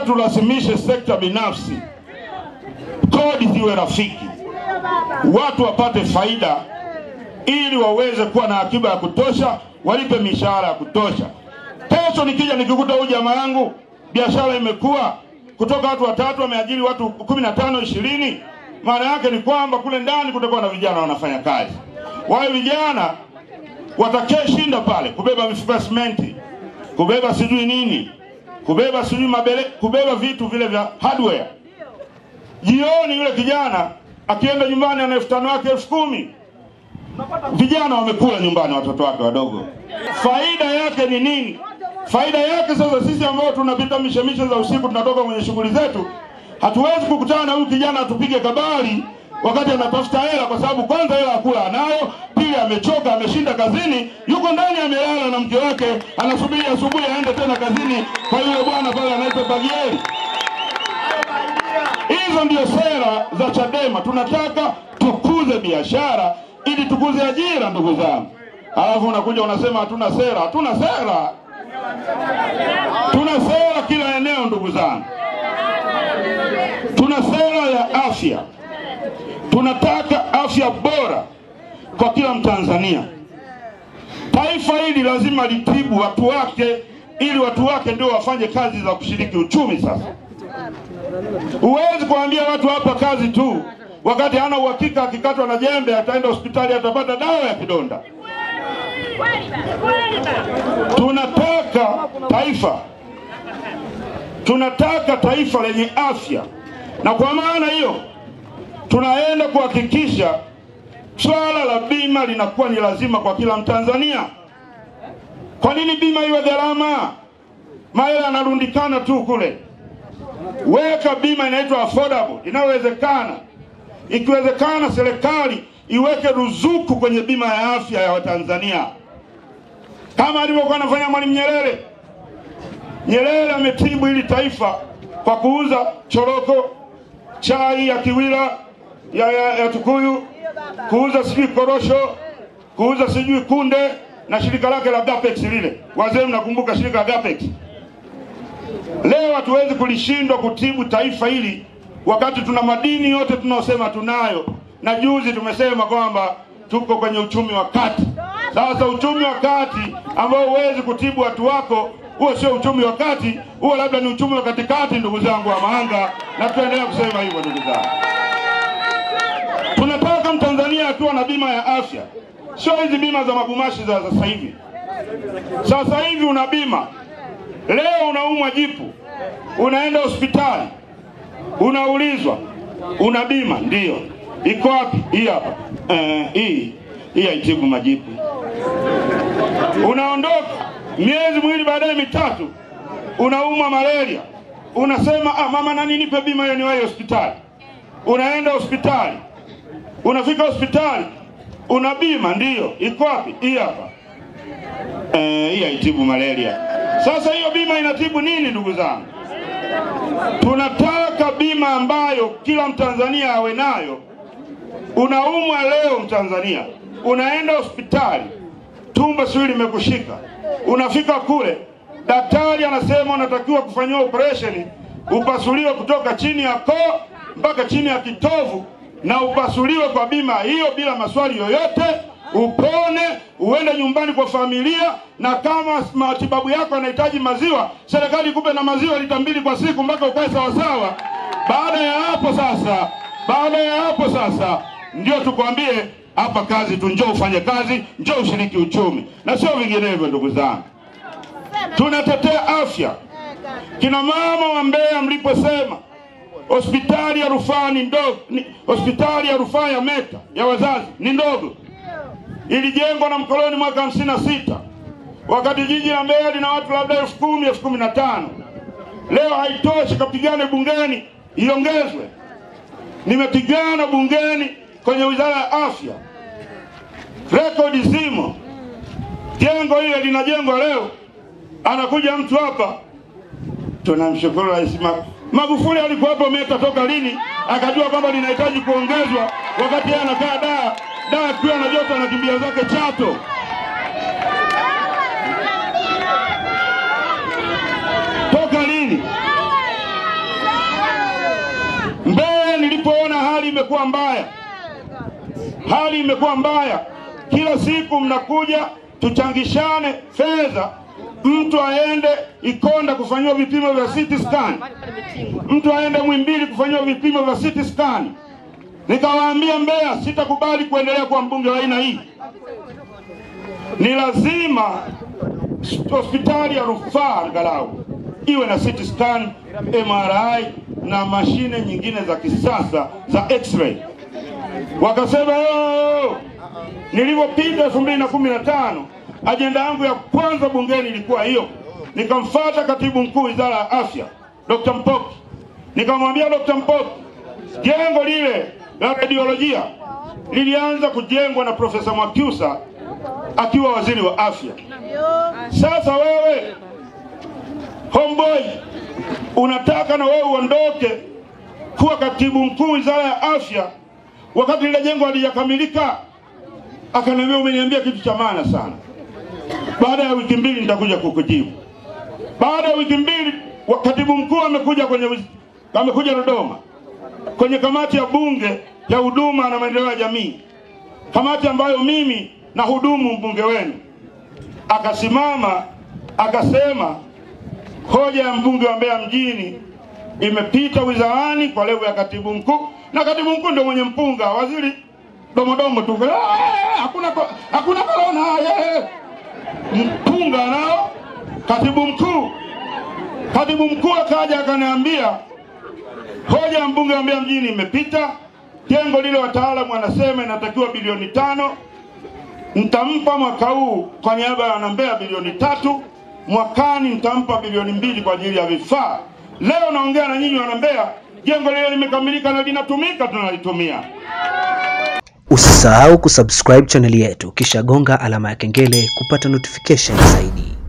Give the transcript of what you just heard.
turasimishe sekta binafsi, kodi ziwe rafiki, watu wapate faida ili waweze kuwa na akiba ya kutosha, walipe mishahara ya kutosha. Kesho nikija nikikuta huyu jamaa yangu biashara imekuwa kutoka watu watatu wameajiri watu kumi na tano ishirini, maana yake ni kwamba kule ndani kutakuwa na vijana wanafanya kazi. Wale vijana watakee shinda pale kubeba mifuko ya simenti, kubeba sijui nini, kubeba sijui mabele, kubeba vitu vile vya hardware. Jioni yule kijana akienda nyumbani ana elfu tano yake elfu kumi vijana wamekula nyumbani watoto wake wadogo. Faida yake ni nini? Faida yake sasa, sisi ambao tunapita mishemishe za usiku, tunatoka kwenye shughuli zetu, hatuwezi kukutana na huyu kijana atupige kabali wakati anatafuta hela, kwa sababu kwanza hela akula anayo, pili amechoka, ameshinda kazini, yuko ndani amelala na mke wake, anasubiri asubuhi aende tena kazini kwa yule bwana pale anaitwa Bagieri. Hizo ndio sera za Chadema. Tunataka tukuze biashara ili tukuze ajira, ndugu zangu. Alafu unakuja unasema hatuna sera. Hatuna sera, tuna sera kila eneo, ndugu zangu. Tuna sera ya afya, tunataka afya bora kwa kila Mtanzania. Taifa hili lazima litibu watu wake, ili watu wake ndio wafanye kazi za kushiriki uchumi. Sasa huwezi kuambia watu hapa kazi tu wakati hana uhakika, akikatwa na jembe ataenda hospitali atapata dawa ya kidonda. Tunataka taifa, tunataka taifa lenye afya, na kwa maana hiyo tunaenda kuhakikisha swala la bima linakuwa ni lazima kwa kila Mtanzania. Kwa nini bima iwe gharama? Mahela yanarundikana tu kule. Weka bima inaitwa affordable, inayowezekana. Ikiwezekana, serikali iweke ruzuku kwenye bima ya afya ya Watanzania kama alivyokuwa anafanya Mwalimu Nyerere. Nyerere ametibu hili taifa kwa kuuza choroko, chai ya Kiwila ya, ya, ya Tukuyu, kuuza sijui korosho, kuuza sijui kunde na shirika lake la Gapex lile. Wazee mnakumbuka shirika la Gapex? Leo hatuwezi kulishindwa kutibu taifa hili wakati tuna madini yote tunaosema tunayo, na juzi tumesema kwamba tuko kwenye uchumi wa kati. Sasa uchumi wa kati ambao huwezi kutibu watu wako, huo sio uchumi wa kati, huo labda ni uchumi wa katikati, ndugu zangu wa Mahanga, na tutaendelea kusema hivyo, ndugu zangu. Tunataka Mtanzania akiwa na bima ya afya, sio hizi bima za magumashi za sasa hivi. Sasa hivi una bima, leo unaumwa jipu, unaenda hospitali, unaulizwa una bima? Ndiyo. Iko wapi? Hii hapa. Eh, hii hii haitibu majipu. Unaondoka miezi miwili baadaye mitatu, unaumwa malaria, unasema ah, mama nani, nipe bima hiyo niwahi hospitali. Unaenda hospitali, unafika hospitali, una bima? Ndiyo. Iko wapi? Hii hapa. Eh, hii haitibu malaria. Sasa hiyo bima inatibu nini, ndugu zangu? Tunataka bima ambayo kila Mtanzania awe nayo. Unaumwa leo Mtanzania, unaenda hospitali, tumbo sijui limekushika, unafika kule, daktari anasema unatakiwa kufanyiwa operesheni, upasuliwe kutoka chini ya koo mpaka chini ya kitovu, na upasuliwe kwa bima hiyo bila maswali yoyote, upone, uende nyumbani kwa familia, na kama matibabu yako yanahitaji maziwa, serikali ikupe na maziwa lita mbili kwa siku mpaka ukae sawasawa. Baada ya hapo sasa, baada ya hapo sasa ndio tukwambie hapa kazi tu, njoo ufanye kazi, njoo ushiriki uchumi, na sio vinginevyo. Ndugu zangu, tunatetea afya. Kina mama wa Mbeya, mliposema hospitali ya rufaa ni ndogo, ni, hospitali ya rufaa ya Meta ya wazazi ni ndogo, ilijengwa na mkoloni mwaka hamsini na sita wakati jiji la Mbeya lina watu labda elfu kumi elfu kumi na tano Leo haitoshi, kapigane bungeni iongezwe. Nimepigana bungeni kwenye wizara ya afya, rekodi zimo. Jengo hile linajengwa leo, anakuja mtu hapa, tunamshukuru Rais Ma- Magufuli. Alikuwa hapo Meta toka lini? Akajua kwamba linahitaji kuongezwa, wakati yeye anakaa daa daa, akiwa na joto anakimbia zake Chato. Toka lini? tukaona hali imekuwa mbaya, hali imekuwa mbaya. Kila siku mnakuja tuchangishane fedha, mtu aende Ikonda kufanyiwa vipimo vya CT scan, mtu aende Mwimbili kufanyiwa vipimo vya CT scan. Nikawaambia Mbeya, sitakubali kuendelea kuwa mbunge wa aina hii. Ni lazima hospitali ya rufaa angalau iwe na CT scan, MRI na mashine nyingine za kisasa za x-ray. Wakasema yoo. Nilivyopita elfu mbili na kumi na tano ajenda yangu ya kwanza bungeni ilikuwa hiyo. Nikamfuata katibu mkuu wizara ya afya Dr. Mpoki, nikamwambia Dr. Mpoki, jengo lile la radiolojia lilianza kujengwa na Profesa Mwakyusa akiwa waziri wa afya. Sasa wewe homeboy, unataka na wewe uondoke kuwa katibu mkuu wizara ya afya wakati lile jengo halijakamilika? Akaniambia, umeniambia kitu cha maana sana, baada ya wiki mbili nitakuja kukujibu. Baada ya wiki mbili wa- katibu mkuu amekuja kwenye wiz- amekuja Dodoma kwenye kamati ya bunge ya huduma na maendeleo ya jamii, kamati ambayo mimi na hudumu mbunge wenu. Akasimama akasema hoja ya mbunge wa Mbeya mjini imepita wizarani kwa levo ya katibu mkuu, na katibu mkuu ndio mwenye mpunga, waziri domodomo tu, "Ah, hakuna ko- hakuna korona, eh." mpunga nao katibu mkuu. Katibu mkuu akaja akaniambia hoja ya mbunge wa Mbeya mjini imepita, jengo lile wataalamu wanasema inatakiwa bilioni tano nitampa mwaka huu kwa niaba ya wanambeya bilioni tatu, mwakani nitampa bilioni mbili kwa ajili ya vifaa. Leo naongea na nyinyi wanambeya, jengo lile limekamilika na linatumika, tunalitumia. Usisahau kusubscribe chaneli yetu kisha gonga alama ya kengele kupata notification zaidi.